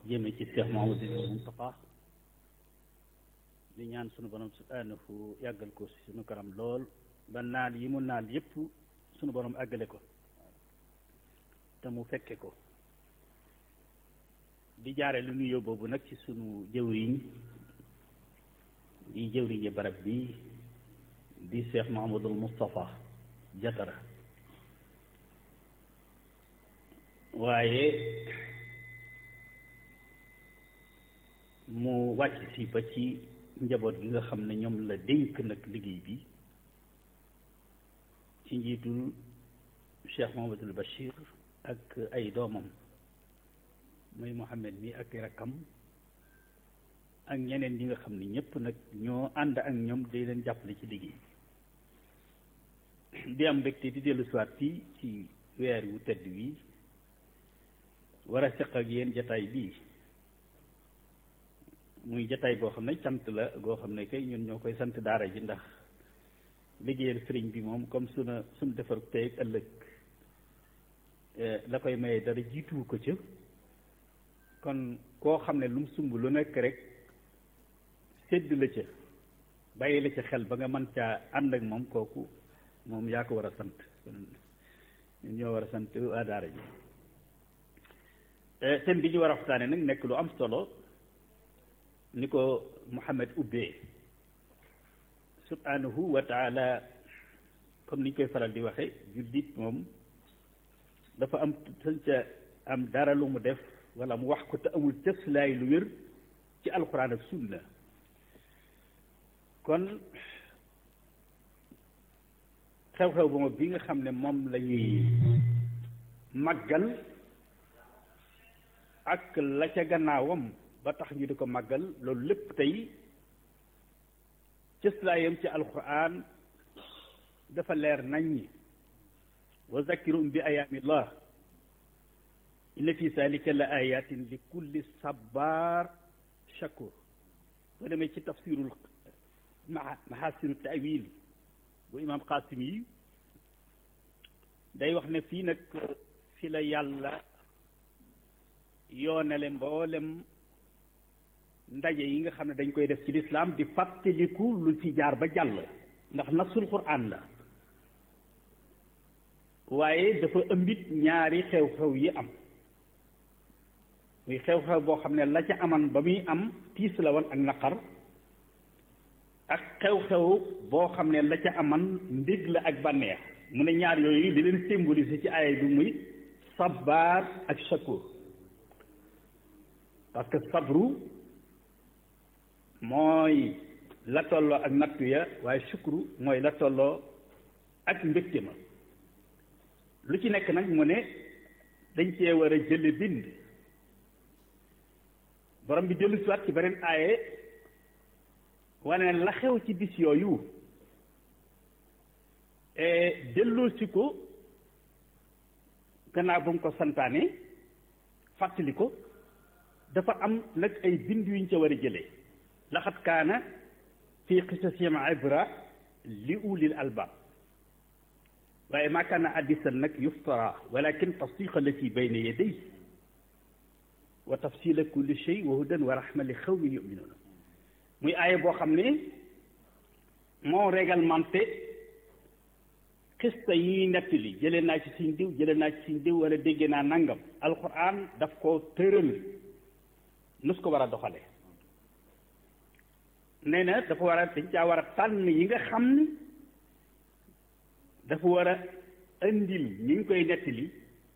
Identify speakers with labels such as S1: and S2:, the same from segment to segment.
S1: jëme ci Cheikh Mouhamadou Moustapha di ñaan sunu borom subhanahu yàggal ko si sunu kanam lool ba naal yi mu naal yépp sunu borom àggale ko te mu fekke ko di jaare lu nuyoo boobu nag ci sunu jëwriñ di jëwriñi barab bi di Cheikh Mouhamadou Moustapha Jatara waaye mu wàcc si ba ci njaboot gi nga xam ne ñoom la dénk nag liggéey bi ci njiitul Cheikh Mouhamadoul Bachir ak ay doomam muy Mohamed mi ak rakkam ak ñeneen ñi nga xam ne ñëpp nag ñoo ànd ak ñoom day leen jàppale ci liggéey bi di am mbégte di dellu siwaat fii ci weer wu tedd wi war a seq ak yéen jataay bii muy jataay boo xam ne sant la goo xam ne kay ñun ñoo koy sant daara ji ndax liggéeyal sëriñ bi moom comme suna suñ defar tey ak ëllëg la koy maye dara jiituwu ko ca kon koo xam ne lu mu sumb lu nekk rek sédd la ca bàyyi la ca xel ba nga mën caa ànd ak moom kooku moom yaa ko war a sant ñun ñoo war a sant waa daara ji thème bi ñu war a waxtaane nag nekk lu am solo ni ko Muhammad ubbee subhanahu wa taala comme ni ñu koy faral di waxe jullit moom dafa am sañ ca am dara lu mu def wala mu wax ko te amul cëslaay lu wér ci alxuraan ak sunna kon xew-xew ba bi nga xam ne moom la ñuy màggal ak la ca gannaawam ba tax ñu di ko màggal loolu lépp tey cëslaayam ci alquran dafa leer nañ ñi wa zakkirum bi ayaamillah inna fi zalika la ayatin li kulli sabar shakur boo demee ci tafsirul mahasinu tawil bu imam qasim yi day wax ne fii nag fi la yàlla yoonale mboolem ndaje yi nga xam ne dañ koy def ci lislaam di fàttaliku lu ci jaar ba jàll ndax nasul quraan la waaye dafa ëmbit ñaari xew-xew yi am muy xew-xew boo xam ne la ca aman ba muy am tiis la woon ak naqar ak xew-xew boo xam ne la ca aman ndég la ak bànneex mu ne ñaar yooyu di leen symboliser ci aaya bi muy sabar ak shakur parce que sabru mooy la tolloo ak nattu ya waaye shukru mooy la tolloo ak mbégte ma lu ci nekk nag mu ne dañ cee war a jële bind borom bi dellu siwaat ci beneen aaye wane la xew ci bis yooyu delloo si ko gannaaw ba mu ko santaane fàttali ko dafa am nag ay bind yuñ ca war a jëlee laxat kaana fi qisasihim ibra li ulil albab waaye maa kaana hadisan nag yuftara walakin tasdiqa allati bayna yaday wa tafsila kulli shay wa hudan wa rahma li xawmin yuminuuna muy aaya boo xam ne moo réglementé xista yi nettali jëlee naa ci suñ diw jëlee naa ci suñ diw wala dégg naa nangam alquran daf ko tëral nus ko war a doxale nee na dafa war a dañ caa war a tànn yi nga xam ne dafa war a indil ñi ngi koy nettali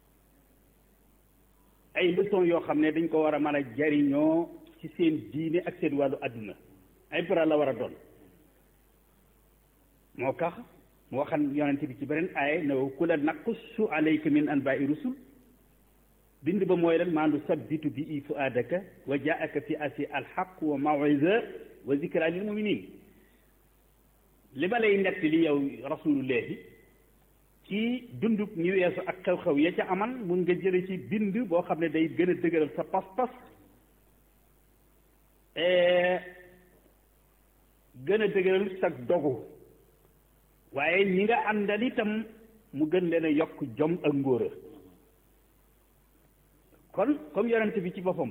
S1: ay leçon yoo xam ne dañ ko war a mën a jariñoo ci seen diine ak seen wàllu àdduna ay bara la war a doon moo tax mu waxan yonente bi ci beneen aaya ne ku la naqussu alayka min anbaai rusul bind ba mooy lan maandu sabbitu bi i fuaadaka wa jaaka fi asi alxaq wa mawisa wa zikra lil muminin li ma lay nett li yow rasulullahi ci dunduk ñu weesu ak xew-xew ya ca aman mun nga jële ci bind boo xam ne day gën a dëgëral sa pas-pas gën a dëgëral sa dogu waaye ñi nga àndal itam mu gën leen a yokk jom ak ngóora kon comme yonent bi ci boppam